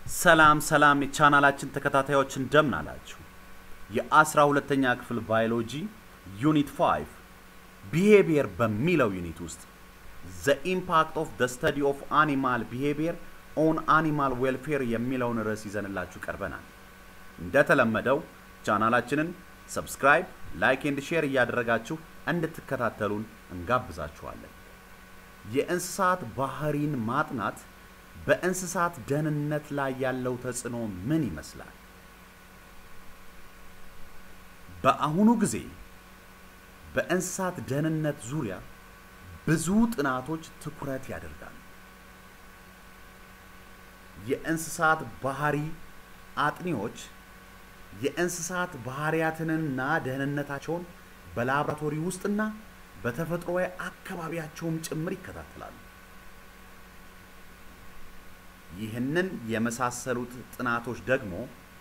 ሰላም ሰላም የቻናላችን ተከታታዮች እንደምን አላችሁ? የአስራ ሁለተኛ ክፍል ባዮሎጂ ዩኒት 5 ቢሄቪየር በሚለው ዩኒት ውስጥ ዘ ኢምፓክት ኦፍ ዘ ስተዲ ኦፍ አኒማል ቢሄቪየር ኦን አኒማል ዌልፌር የሚለውን ርዕስ ይዘንላችሁ ቀርበናል። እንደተለመደው ቻናላችንን ሰብስክራይብ፣ ላይክ ኤንድ ሼር እያደረጋችሁ እንድትከታተሉን እንጋብዛችኋለን። የእንስሳት ባህሪን ማጥናት በእንስሳት ደህንነት ላይ ያለው ተጽዕኖ ምን ይመስላል? በአሁኑ ጊዜ በእንስሳት ደህንነት ዙሪያ ብዙ ጥናቶች ትኩረት ያደርጋሉ። የእንስሳት ባህሪ አጥኚዎች የእንስሳት ባህሪያትንና ደህንነታቸውን በላቦራቶሪ ውስጥና በተፈጥሮዊ አካባቢያቸውም ጭምር ይከታተላሉ። ይህንን የመሳሰሉት ጥናቶች ደግሞ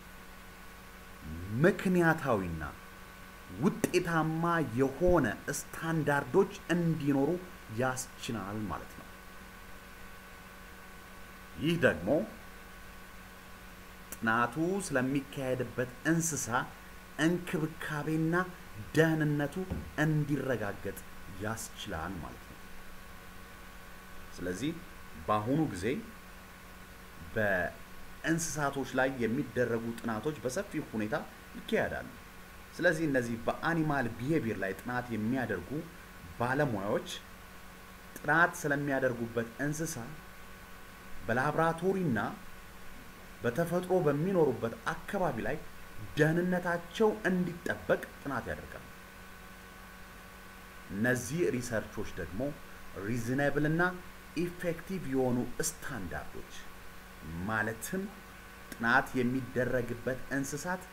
ምክንያታዊና ውጤታማ የሆነ ስታንዳርዶች እንዲኖሩ ያስችላል ማለት ነው። ይህ ደግሞ ጥናቱ ስለሚካሄድበት እንስሳ እንክብካቤና ደህንነቱ እንዲረጋገጥ ያስችላል ማለት ነው። ስለዚህ በአሁኑ ጊዜ በእንስሳቶች ላይ የሚደረጉ ጥናቶች በሰፊው ሁኔታ ይካሄዳሉ። ስለዚህ እነዚህ በአኒማል ቢሄቪየር ላይ ጥናት የሚያደርጉ ባለሙያዎች ጥናት ስለሚያደርጉበት እንስሳ በላብራቶሪና በተፈጥሮ በሚኖሩበት አካባቢ ላይ ደህንነታቸው እንዲጠበቅ ጥናት ያደርጋሉ። እነዚህ ሪሰርቾች ደግሞ ሪዝነብል እና ኢፌክቲቭ የሆኑ ስታንዳርዶች ማለትም ጥናት የሚደረግበት እንስሳት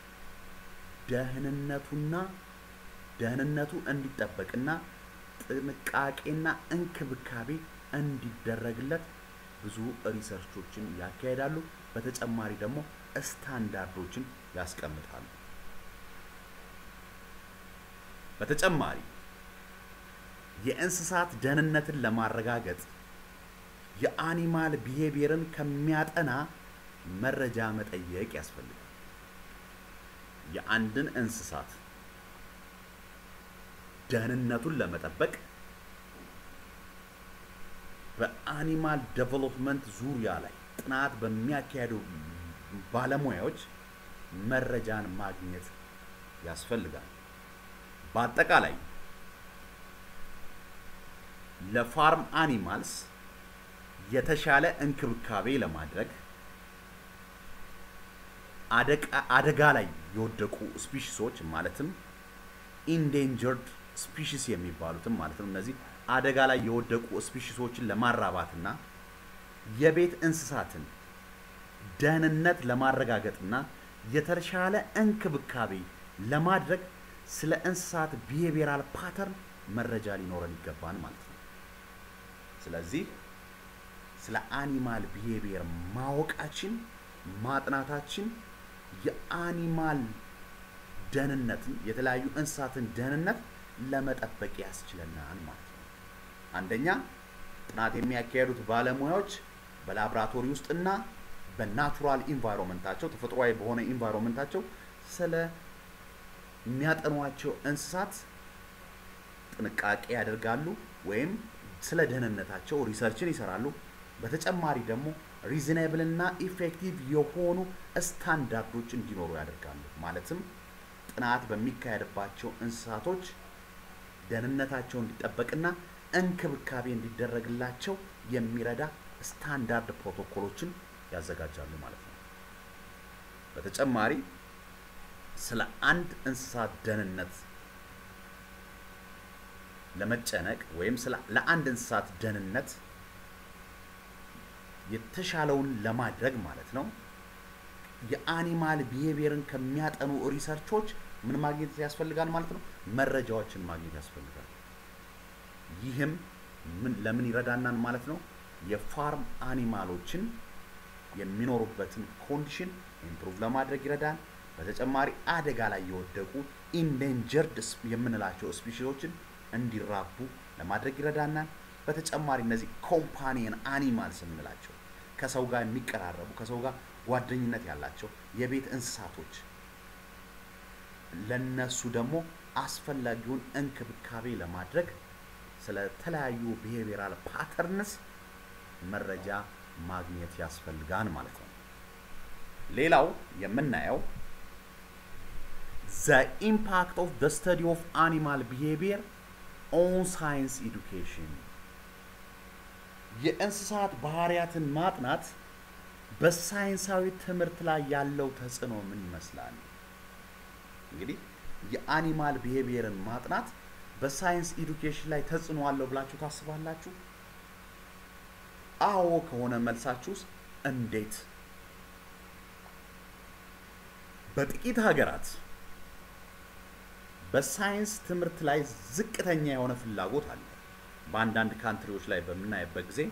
ደህንነቱና ደህንነቱ እንዲጠበቅና ጥንቃቄና እንክብካቤ እንዲደረግለት ብዙ ሪሰርቾችን ያካሄዳሉ። በተጨማሪ ደግሞ ስታንዳርዶችን ያስቀምጣሉ። በተጨማሪ የእንስሳት ደህንነትን ለማረጋገጥ የአኒማል ቢሄቪየርን ከሚያጠና መረጃ መጠየቅ ያስፈልጋል። የአንድን እንስሳት ደህንነቱን ለመጠበቅ በአኒማል ዴቨሎፕመንት ዙሪያ ላይ ጥናት በሚያካሄዱ ባለሙያዎች መረጃን ማግኘት ያስፈልጋል። በአጠቃላይ ለፋርም አኒማልስ የተሻለ እንክብካቤ ለማድረግ አደጋ ላይ የወደቁ ስፒሽሶች ማለትም ኢንዴንጀርድ ስፒሽስ የሚባሉትም ማለት ነው። እነዚህ አደጋ ላይ የወደቁ ስፒሽሶችን ለማራባትና የቤት እንስሳትን ደህንነት ለማረጋገጥና የተሻለ እንክብካቤ ለማድረግ ስለ እንስሳት ቢሄቪየራል ፓተርን መረጃ ሊኖረን ይገባል ማለት ነው። ስለዚህ ስለ አኒማል ቢሄቪየር ማወቃችን ማጥናታችን የአኒማል ደህንነትን የተለያዩ እንስሳትን ደህንነት ለመጠበቅ ያስችለናል ማለት ነው። አንደኛ ጥናት የሚያካሄዱት ባለሙያዎች በላብራቶሪ ውስጥና በናቹራል ኢንቫይሮንመንታቸው ተፈጥሯዊ በሆነ ኢንቫይሮንመንታቸው ስለ የሚያጠኗቸው እንስሳት ጥንቃቄ ያደርጋሉ ወይም ስለ ደህንነታቸው ሪሰርችን ይሰራሉ። በተጨማሪ ደግሞ ሪዝነብል እና ኢፌክቲቭ የሆኑ ስታንዳርዶች እንዲኖሩ ያደርጋሉ። ማለትም ጥናት በሚካሄድባቸው እንስሳቶች ደህንነታቸው እንዲጠበቅና እንክብካቤ እንዲደረግላቸው የሚረዳ ስታንዳርድ ፕሮቶኮሎችን ያዘጋጃሉ ማለት ነው። በተጨማሪ ስለ አንድ እንስሳት ደህንነት ለመጨነቅ ወይም ለአንድ እንስሳት ደህንነት የተሻለውን ለማድረግ ማለት ነው የአኒማል ቢሄቪየርን ከሚያጠኑ ሪሰርቾች ምን ማግኘት ያስፈልጋል ማለት ነው? መረጃዎችን ማግኘት ያስፈልጋል። ይህም ምን ለምን ይረዳናል ማለት ነው? የፋርም አኒማሎችን የሚኖሩበትን ኮንዲሽን ኢምፕሩቭ ለማድረግ ይረዳል። በተጨማሪ አደጋ ላይ የወደቁ ኢንዴንጀርድ የምንላቸው ስፒሺዎችን እንዲራቡ ለማድረግ ይረዳናል። በተጨማሪ እነዚህ ኮምፓኒየን አኒማልስ የምንላቸው ከሰው ጋር የሚቀራረቡ ከሰው ጋር ጓደኝነት ያላቸው የቤት እንስሳቶች ለነሱ ደግሞ አስፈላጊውን እንክብካቤ ለማድረግ ስለ ተለያዩ ቢሄቪራል ፓተርንስ መረጃ ማግኘት ያስፈልጋል ማለት ነው። ሌላው የምናየው ዘ ኢምፓክት ኦፍ ዘ ስተዲ ኦፍ አኒማል ቢሄቪየር ኦን ሳይንስ ኤዱኬሽን የእንስሳት ባህሪያትን ማጥናት በሳይንሳዊ ትምህርት ላይ ያለው ተጽዕኖ ምን ይመስላል? እንግዲህ የአኒማል ቢሄቪየርን ማጥናት በሳይንስ ኤዱኬሽን ላይ ተጽዕኖ አለው ብላችሁ ታስባላችሁ? አዎ ከሆነ መልሳችሁስ እንዴት? በጥቂት ሀገራት በሳይንስ ትምህርት ላይ ዝቅተኛ የሆነ ፍላጎት አለ። በአንዳንድ ካንትሪዎች ላይ በምናይበት ጊዜ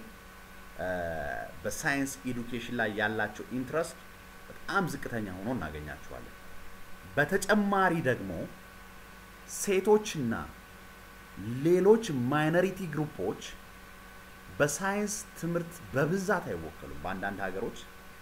በሳይንስ ኤዱኬሽን ላይ ያላቸው ኢንትረስት በጣም ዝቅተኛ ሆኖ እናገኛቸዋለን። በተጨማሪ ደግሞ ሴቶችና ሌሎች ማይኖሪቲ ግሩፖች በሳይንስ ትምህርት በብዛት አይወከሉም። በአንዳንድ ሀገሮች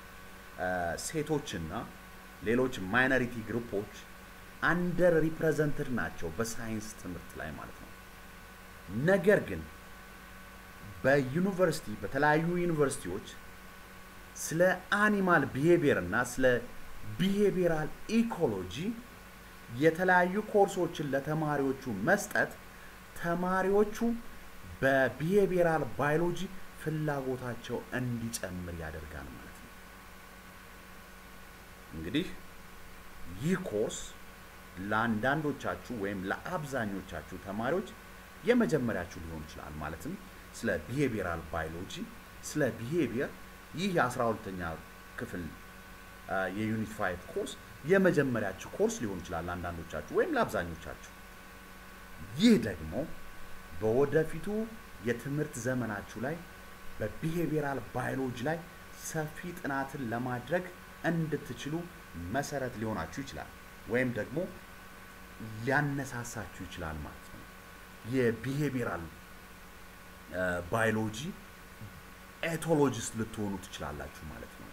ሴቶችና ሌሎች ማይኖሪቲ ግሩፖች አንደር ሪፕሬዘንትድ ናቸው በሳይንስ ትምህርት ላይ ማለት ነው። ነገር ግን በዩኒቨርሲቲ በተለያዩ ዩኒቨርሲቲዎች ስለ አኒማል ቢሄቪየር እና ስለ ቢሄቪየራል ኢኮሎጂ የተለያዩ ኮርሶችን ለተማሪዎቹ መስጠት ተማሪዎቹ በቢሄቪየራል ባዮሎጂ ፍላጎታቸው እንዲጨምር ያደርጋል ማለት ነው። እንግዲህ ይህ ኮርስ ለአንዳንዶቻችሁ ወይም ለአብዛኞቻችሁ ተማሪዎች የመጀመሪያችሁ ሊሆን ይችላል። ማለትም ስለ ቢሄቪየራል ባዮሎጂ ስለ ቢሄቪየር ይህ የአስራ ሁለተኛ ክፍል የዩኒት ፋይቭ ኮርስ የመጀመሪያችሁ ኮርስ ሊሆን ይችላል ለአንዳንዶቻችሁ ወይም ለአብዛኞቻችሁ። ይህ ደግሞ በወደፊቱ የትምህርት ዘመናችሁ ላይ በቢሄቪየራል ባዮሎጂ ላይ ሰፊ ጥናትን ለማድረግ እንድትችሉ መሰረት ሊሆናችሁ ይችላል ወይም ደግሞ ሊያነሳሳችሁ ይችላል ማለት ነው። የቢሄቪየራል ባዮሎጂ ኤቶሎጂስት ልትሆኑ ትችላላችሁ ማለት ነው።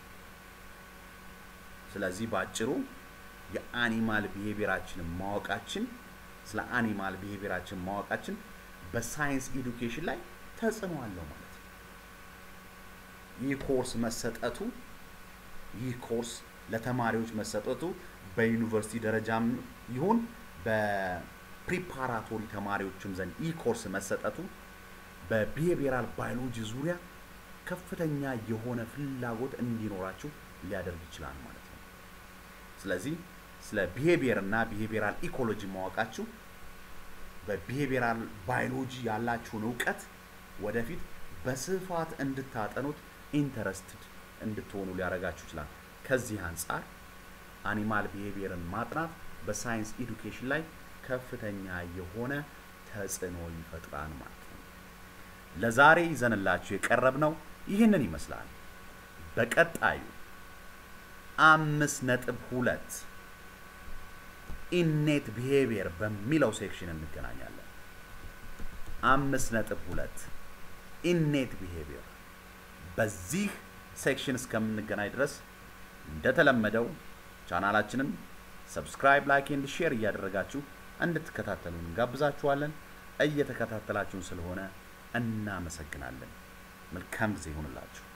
ስለዚህ በአጭሩ የአኒማል ቢሄቪየራችንን ማወቃችን ስለ አኒማል ቢሄቪየራችን ማወቃችን በሳይንስ ኤዱኬሽን ላይ ተጽዕኖ አለው ማለት ነው። ይህ ኮርስ መሰጠቱ ይህ ኮርስ ለተማሪዎች መሰጠቱ በዩኒቨርሲቲ ደረጃም ይሁን በፕሪፓራቶሪ ተማሪዎችም ዘንድ ይህ ኮርስ መሰጠቱ በቢሄቪየራል ባዮሎጂ ዙሪያ ከፍተኛ የሆነ ፍላጎት እንዲኖራችሁ ሊያደርግ ይችላል ማለት ነው። ስለዚህ ስለ ቢሄቪየር እና ቢሄቪየራል ኢኮሎጂ ማወቃችሁ በቢሄቪየራል ባዮሎጂ ያላችሁን እውቀት ወደፊት በስፋት እንድታጠኑት ኢንተረስትድ እንድትሆኑ ሊያደርጋችሁ ይችላል። ከዚህ አንጻር አኒማል ቢሄቪየርን ማጥናት በሳይንስ ኤዱኬሽን ላይ ከፍተኛ የሆነ ተጽዕኖ ይፈጥራል ማለት ነው። ለዛሬ ይዘንላችሁ የቀረብነው ይህንን ይመስላል። በቀጣዩ አምስት ነጥብ ሁለት ኢኔት ቢሄቪየር በሚለው ሴክሽን እንገናኛለን። አምስት ነጥብ ሁለት ኢኔት ቢሄቪየር በዚህ ሴክሽን እስከምንገናኝ ድረስ እንደተለመደው ቻናላችንን ሰብስክራይብ፣ ላይክ ኤንድ ሼር እያደረጋችሁ እንድትከታተሉን እንጋብዛችኋለን። እየተከታተላችሁን ስለሆነ እናመሰግናለን። መልካም ጊዜ ይሁንላችሁ።